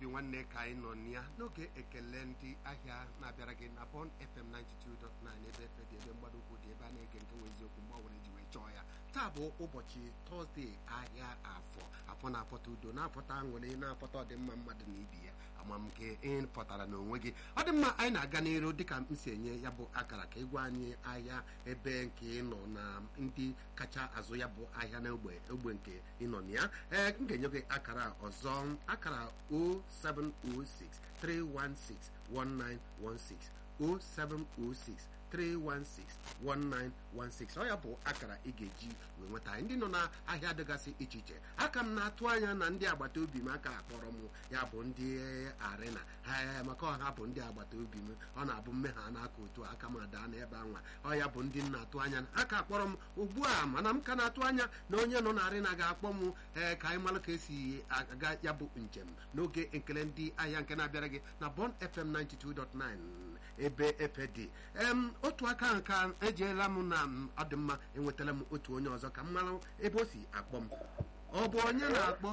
nwanne ka anyị nọ na ya n'oge ekele ndị ahịa na-abịara gị na Bond FM 92.9 ebe efe dị ebe mgbado ukwu dị ebe a na-ege nke nwe eziokwu mgbanwere ji wee chọọ ya taa bụ ụbọchị tọzdee ahịa afọ afọ na-afọta udo na-afọta aṅụrị na-afọta ọdịmma mmadụ na ibi ya ama m nke ị pụtara n'onwe gị ọ dị mma anyị na-aga n'iru dịka m si enye ya bụ akara ka ịgwa anyị ahịa ebe nke ị nọ na ndị kacha azụ ya bụ ahịa na ogbe ogbe nke ị nọ na ya ee m ga-enye gị akara ọzọ akara 0706 316 1916 0706 316-1916 ọ ya bụ akara ị ga-eji wee nweta anyị ndị nọ n'ahịa dịgasị iche iche aka m na-atụ anya na ndị agbata obi m aka akpọrọ m ya bụ ndị arịna ha maka ọha bụ ndị agbata obi m ọ na-abụ mmehie n'aka otu aka m ada n'ebe anwa ọ ya bụ ndị m na-atụ anya aka akpọrọ m ugbu a mana m ka na-atụ anya na onye nọ n'arịna ga-akpọ m ee ka anyị mara ka esi aga ya bụ njem n'oge ekele ndị ahịa nke na-abịara gị na Bond FM 92.9 ebe efe dị em otu aka nka ejeela m na ọdịmma enwetala m otu onye ọzọ ka m mara ebe o si akpọ m ọ bụ onye na-akpọ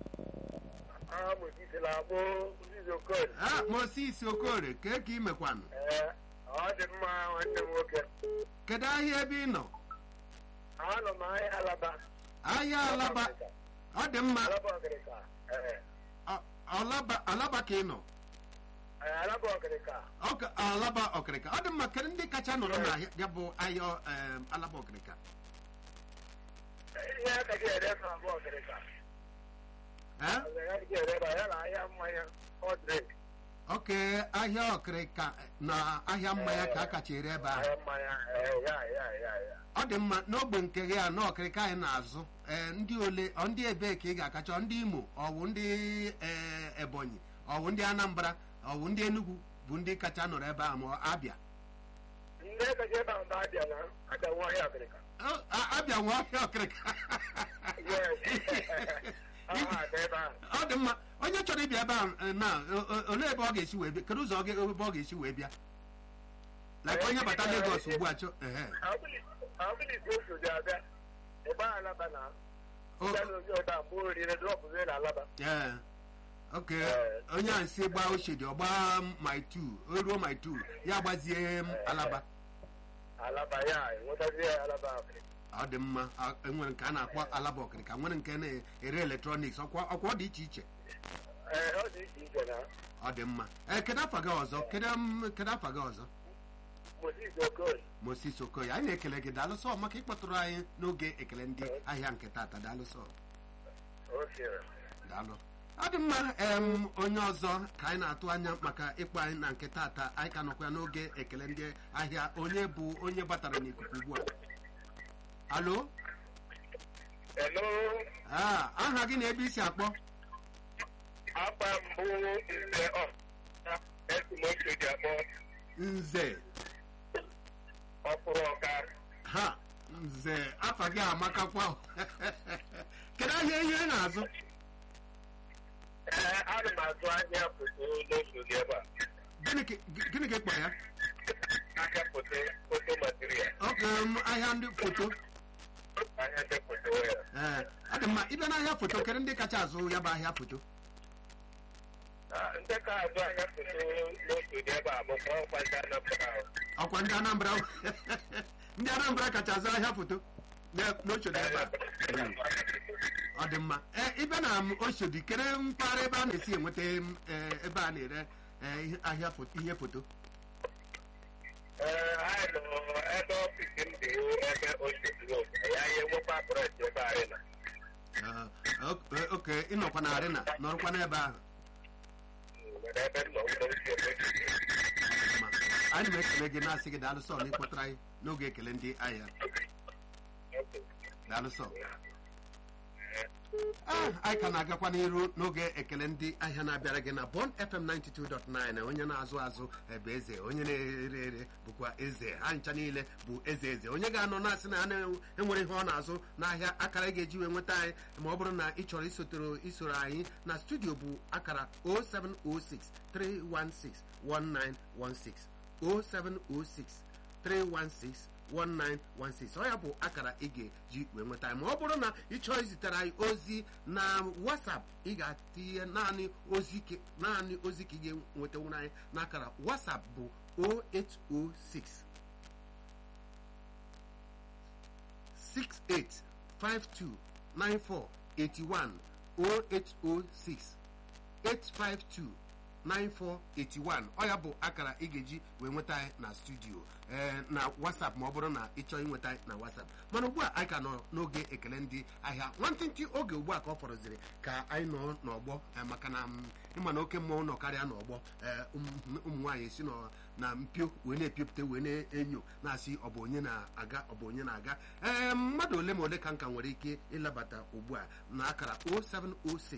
Moses Okorie kee ka ị mekwanụ ọ dị mma nwanne m nwoke kedu ahịa ebe ị nọ anọ m ahịa alaba ahịa alaba ọ dị mma alaba ọgịrịka ee Ọ- alaba ka ị nọ alaba ọgịrịka Ọka- alaba ọkịrịka ọ dị mma kedu ndị kacha nọrọ na ya bụ ahịa em, alaba ọkịrịka ihe aka gị ere ka abụọ ọgịrịka Eh? ya gị ere ba ya na ahịa mmanya ọdrink oke ahịa ọkịrịka na ahịa mmanya ka a kacha ere ebe ahụ ahịa mmanya ee ya ya ya ya ọ dị mma n'ogbe nke gị a na ọkịrịka anyị na-azụ ee ndị ole ọ ndị ebee ka ị ga-akacha ọ ndị imo ọwụ ndị ee, ebonyi ọwụ ndị anambra ọwụ ndị enugu bụ ndị kacha nọrọ ebe ahụ ma ọ abịa ndị kacha ebe ahụ na-abịa na aka nwa ahịa ọgịrịka Ọ, a- abịa nwa ọhịa ọkịrịka aha aga ebe ahụ ọ dị mma onye chọrọ ịbịa ebe ahụ eh, na o- o- olee ebe ọ ga-esi wee bịa kedu ụzọ ọ ga- ebe ọ ga-esi wee bịa like onye bata Lagos ugbu a chọ ehe ọbụlisi oso dị abịa ebe a alaba na O- ya na onye ọda mgbe orire drọpụzie na alaba ee oke Eh. onye a si gbaa ochedi ọ gbaa my two o ruo my two ya gbazie m alaba alaba ya enwetazie alaba ọgịrịka ọ dị mma a- enwere nke a na-akpọ alaba ọkịrịka nwere nke na-ere eletrọniks ọkwa ọkwa ọ dị iche iche ee ọ dị iche iche na ọ dị mma ee kedu afa gị ọzọ kedu m- kedu afa gị ọzọ Moses Okoye Moses Okoye anyị na-ekele gị daalụsọ maka ịkpọtụrụ anyị n'oge ekele ndị ahịa nke tata daalụsọ okere daalụ ọ dị mma em onye ọzọ ka anyị na-atụ anya maka ịkpọ anyị na nke tata anyị ka nọkwa n'oge ekele ndị ahịa onye bụ onye batara n'ikuku ugbu a alo hello Ah, aha gị na ebe isi akpọ akpa mbụ nze ọ esimoso dị akpọ nze ọkpụrụ ọka ha nze afa gị amakakwa kedu ahịa ihe ị na-azụ ee ana m azụ ahịa foto n'oso dị ebe a gịnị ka gịnị ka ị kpọ ya ahịa foto foto material oke m ahịa ndị foto ahịa ndị foto ya ee ọ dị mma ịbịa n'ahịa foto kedu ndị kacha azụ ya bụ ahịa foto Ah, ndị ka azụ ahịa foto n'oso dị ebe a bụkwa ọkwa ndị anapụta ahụ ọkwa ndị anambra ndị anambra kacha azụ ahịa foto na- n'ochodi ebe a Mm, ọ dị mma ee ịbịa na m oshodi kere mpaghara ebe a na-esi enweta m, ee, ebe a na-ere ee, ihe- ahịa foto ihe foto ee anyị nọ ebe ọfisi m dị ebe oshodi road ya ya enwekwa brọsh ebe anyị na Ee, ok- oke ịnọkwa na arịna nọrọkwa n'ebe ahụ nwere ebe m nọ ụlọ ochie ebe oshodi Ma anyị na-ekele gị na-asị gị daalụsọ na ịkpọtara anyị n'oge ekele ndị ahịa daalụsọ Ah, anyị ka na-agakwa n'iru n'oge ekele ndị ahịa na-abịara gị na Bond FM 92.9 onye na-azụ azụ ebe eze onye na-ere ere bụkwa eze ha ncha niile bụ eze eze onye ga-anọ na-asị na ha na-enwere ihe ọ na-azụ n'ahịa akara ị ga-eji wee nweta anyị ma ọ bụrụ na ị chọrọ isotoro isoro anyị na studio bụ akara 0706 316 1916 0706 316 1916 ọ ya bụ akara ị ga-eji wee nweta anyị ma ọ bụrụ na ị chọọ izitere anyị ozi na WhatsApp ị ga-atinye naanị ozi ke- naanị ozi ka ị ga-enwetanwuru anyị n'akara WhatsApp bụ 0806 68529481 0806 852 9481 ọ ya bụ akara ị ga-eji wee nweta anyị na studio ee na whatsapp ma ọ bụrụ na ị chọọ inweta anyị na whatsapp mana ugbu a anyị ka nọ n'oge ekele ndị ahịa nwantịntị oge ugbu a ka ọ fọrọziri ka anyị nọ n'ọgbọ eh, maka na mm, ịma na oke mmọnwụ nọ karịa n'ọgbọ ee ụmụ ụmụ nwaanyị si nọ na mpio wee na-epiopụta wee na-enyo na-asị ọ bụ onye na-aga ọ bụ onye na-aga ee mmadụ ole ma ole ka nka nwere ike ịlabata ugbu a na akara 0706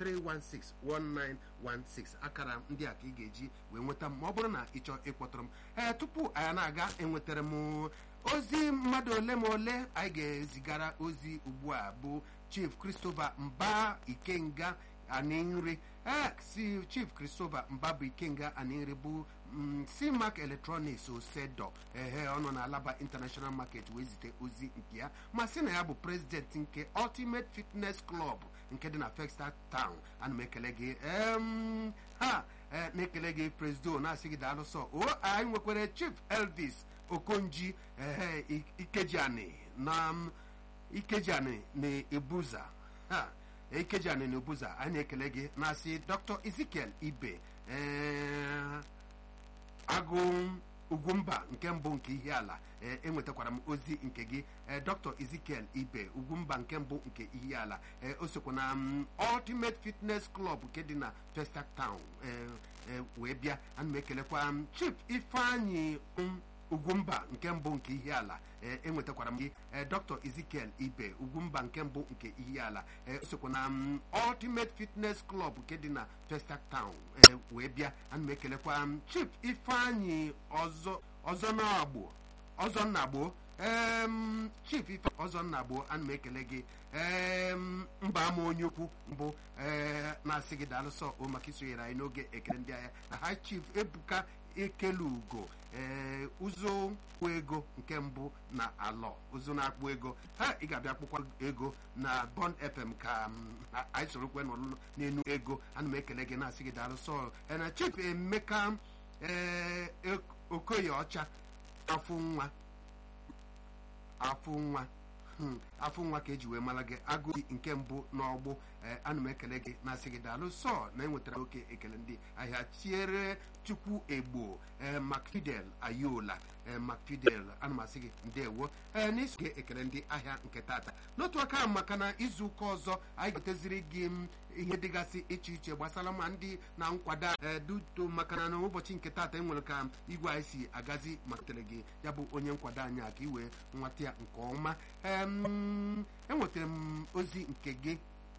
3161916 akara ndị a ka ị ga-eji wee nweta m ma ọ bụrụ na ị chọọ ịkpọtụrụ m ee tupu anyị na-aga enwetara m ozi mmadụ ole ma ole anyị ga-ezigara ozi ugbu a bụ chief christopher mba ikenga aninri ee si chief christopher mba bụ ikenga aninri bụ mm, cmac electronics osedo ehe ọ nọ na alaba international market wee zite ozi nke ya ma sị na ya bụ president nke ultimate fitness club nke dị na Festac town ana m ekele gị em, ha eh, na-ekele gị presido na-asị gị daalụ sọ o anyị nwekwara chief elvis okonji ehe I- ikejiani na m, ikejiani na ebuza ha ikejiani na ebuza anyị na-ekele gị na-asị dr ezekiel ibe eh, agụ ugwumba nke mbụ nke ihe ala ee enwetakwara m ozi nke gị ee dr ezekiel ibe ugwumba nke mbụ nke ihe ala ee o sokwa na mm, ultimate fitness club nke dị na Festac town ee ee wee bịa ana m ekelekwa m chief ifeanyị um, ugwumba nke mbụ nke ihe ala ee enwetakwara m gị ee dr ezekiel ibe ugwumba nke mbụ nke ihe ala ee o sokwa na mm, ultimate fitness club nke dị na Festac town ee wee bịa ana m ekelekwa m chief ifeanyị ọzọ ọzọ na-agbụ ọzọ nnagbo em chief ife ọzọ nnagbo ana m ekele gị em mba ama onye ukwu mbụ ee na-asị gị daalụsọ o maka isonyere anyị n'oge ekele ndị agha na ha chief ebuka ekele ugo ee ụzọ kwụ ego nke mbụ na alọ ụzọ na-akpụ ego ha ị ga-abịa kpụkwa ego na bond fm ka m, a- anyị sorokwe n'ọlụlụ n'enu ego ana m ekele gị na-asị gị daalụsọ ee, na chief emeka ee ek- okoye ọcha afụ nwa afụ nwa hmm, afụ nwa ka eji wee mara gị agụ nke mbụ n'ọgbụ ee ana m ekele gị na-asị gị daalụ sọ na enwetara oke ekele ndị ahịa tiere chukwu egbo ee macfidel ayola ee macfidel ana m asị gị ndewo ee n'iso gị ekele ndị ahịa nke tata n'otu aka ahụ maka na izu ụka ọzọ anyị goteziri gị m ihe dịgasị iche iche gbasara ma ndị na nkwado ee duto maka na n'ụbọchị nke tata enwere ka igwe anyị si agazi matere gị ya bụ onye nkwado anyị a ka i wee nwata ya nke ọma em enwetara m ozi nke gị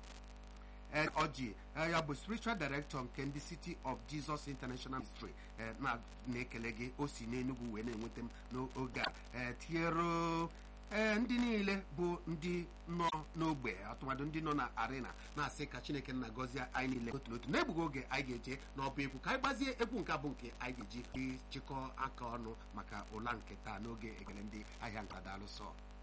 Ed Oji eh, ya bụ spiritual director nke ndị City of Jesus International Ministry eh, na- na-ekele gị o si n'Enugu wee na-enweta m n'oge a eh, tinyere eh, ndị niile bụ ndị nọ n'ogbe atụmadụ ndị nọ na arena na-asị ka Chineke nna gọzie anyị niile otu n'otu n'egbughị oge anyị ga-eje n'ọba egwu ka anyị gbazie egwu nke a bụ nke anyị ga-eji chịkọ aka ọnụ maka ụla nke taa n'oge ekele ndị ahịa nka daalụsọ